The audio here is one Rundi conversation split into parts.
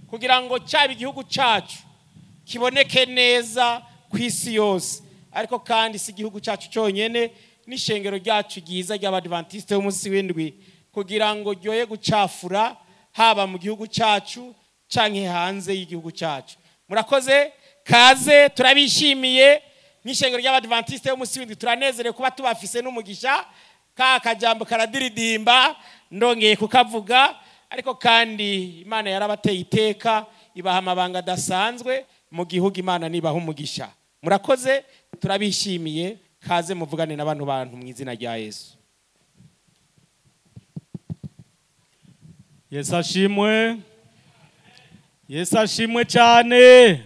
kugira ngo cyaba igihugu cyacu kiboneke neza ku isi yose ariko kandi si igihugu cyacu cyonyine n'ishengero ryacu ryiza ry'abadivantisite b'umunsi w'indwi kugira ngo ryoye gucafura haba mu gihugu cyacu cyangwa hanze y'igihugu cyacu murakoze kaze turabishimiye nk'ishengero ry'abadivantisite b'umunsi w'indwi turanezerewe kuba tubafise n'umugisha ka kajambo karadiridimba ndongeye kukavuga ariko kandi imana yarabateye iteka ibaha amabanga adasanzwe mu gihugu imana nibaha umugisha murakoze turabishimiye kaze muvugane na bano bantu mu izina rya yesu yesu ashimwe yesu ashimwe cyane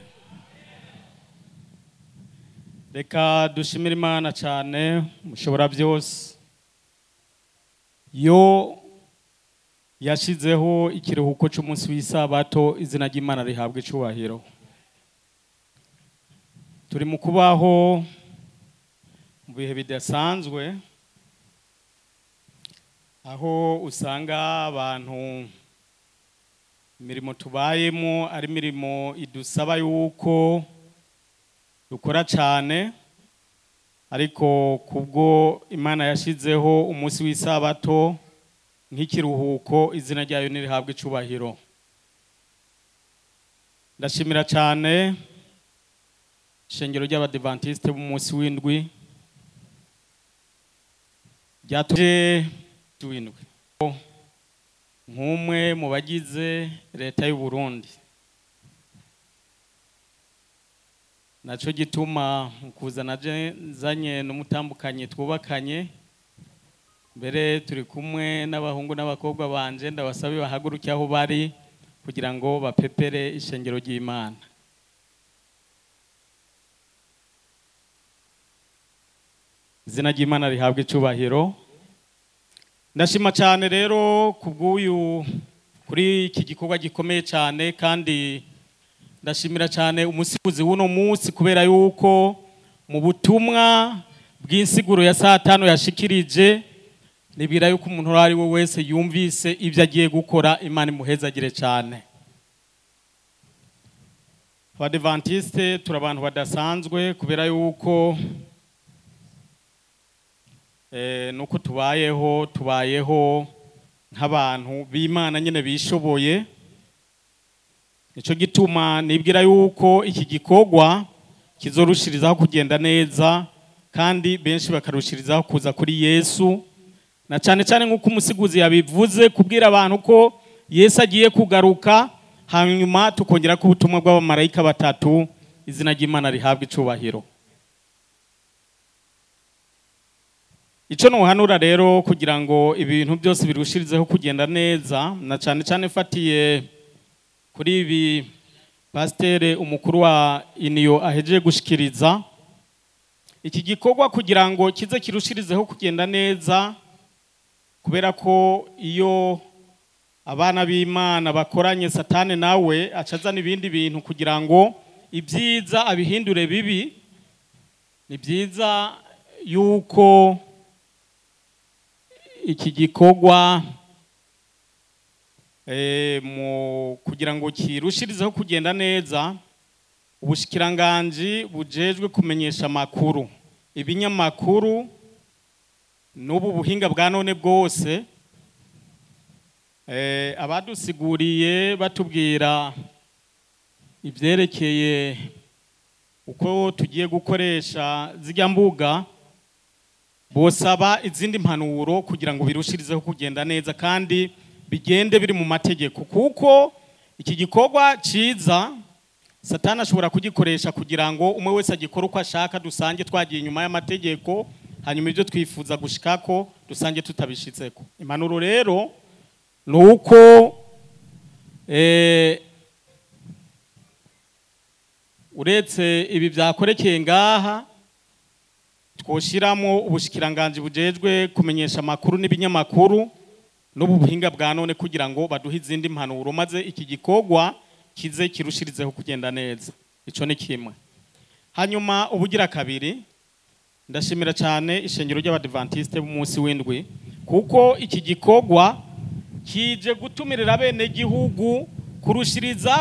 reka dushimire imana cyane mushobora byose yo yashyizeho ikiruhuko cy'umunsi w'isabato izina ry'imana rihabwa icyubahiro turi mu kubaho mu bihe bidasanzwe aho usanga abantu imirimo tubayemo ari imirimo idusaba yuko dukora cyane ariko kubwo imana yashyizeho umunsi w'isabato nk'ikiruhuko izina ryayo ntirihabwe icyubahiro ndashimira cyane ishengero ry'abadivantisite b'umunsi w'indwi ryatuje w'indwi nk'umwe mu bagize leta y'u Burundi nacyo gituma kuzana zanye n'umutambukanye twubakanye mbere turi kumwe n'abahungu n'abakobwa banje ndabasabe bahaguruke aho bari kugira ngo bapepere ishengero ry'imana izina ry'imana rihabwa icyubahiro ndashima cyane rero ku bw'uyu kuri iki gikorwa gikomeye cyane kandi ndashimira cyane umusifuzi w'uno munsi kubera yuko mu butumwa bw'insiguro ya saa tanu yashikirije nibwira yuko umuntu uwo ari we wese yumvise ibyo agiye gukora imana imuhezagire cyane abadivantisite turi abantu badasanzwe kubera yuko nuko tubayeho tubayeho nk'abantu b'imana nyine bishoboye nicyo gituma nibwira yuko iki gikorwa kizorushirizaho kugenda neza kandi benshi bakarushirizaho kuza kuri yesu na cyane cyane nk'uko umusiguzi yabivuze kubwira abantu ko yesu agiye kugaruka hanyuma tukongera ko ubutumwa bw'abamarayika batatu izina ry'imana rihabwa icubahiro icyo ntuhanura rero kugira ngo ibintu byose birushirizeho kugenda neza na cyane cyane fatiye kuri ibi pasiteri umukuru wa iniyo ahejeje gushikiriza iki gikorwa kugira ngo kize kirushirizeho kugenda neza kubera ko iyo abana b'imana bakoranye satane nawe acazana ibindi bintu kugira ngo ibyiza abihindure bibi ni byiza yuko iki gikorwa kugira ngo kirushirizeho kugenda neza ubushikiranganji bujejwe kumenyesha amakuru ibinyamakuru n'ubu buhinga bwa none bwose abadusiguriye batubwira ibyerekeye uko tugiye gukoresha zijya mbuga bosaba izindi mpanuro kugira ngo birushirizeho kugenda neza kandi bigende biri mu mategeko kuko iki gikorwa cyiza satani ashobora kugikoresha kugira ngo umwe wese agikore uko ashaka dusange twagiye inyuma y'amategeko hanyuma ibyo twifuza gushikako dusange tutabishitseko impanuro rero ni uko uretse ibi byakorekeye ngaha twoshyiramo ubushikiranganji bujejwe kumenyesha amakuru n'ibinyamakuru n'ubu buhinga bwa none kugira ngo baduhe izindi mpanuro maze iki gikorwa kize kirushirizeho kugenda neza icyo ni kimwe hanyuma ubugira kabiri ndashimira cyane ishengero ry'abadivantisite b'umunsi w'indwi kuko iki gikorwa kije gutumirira bene gihugu kurushiriza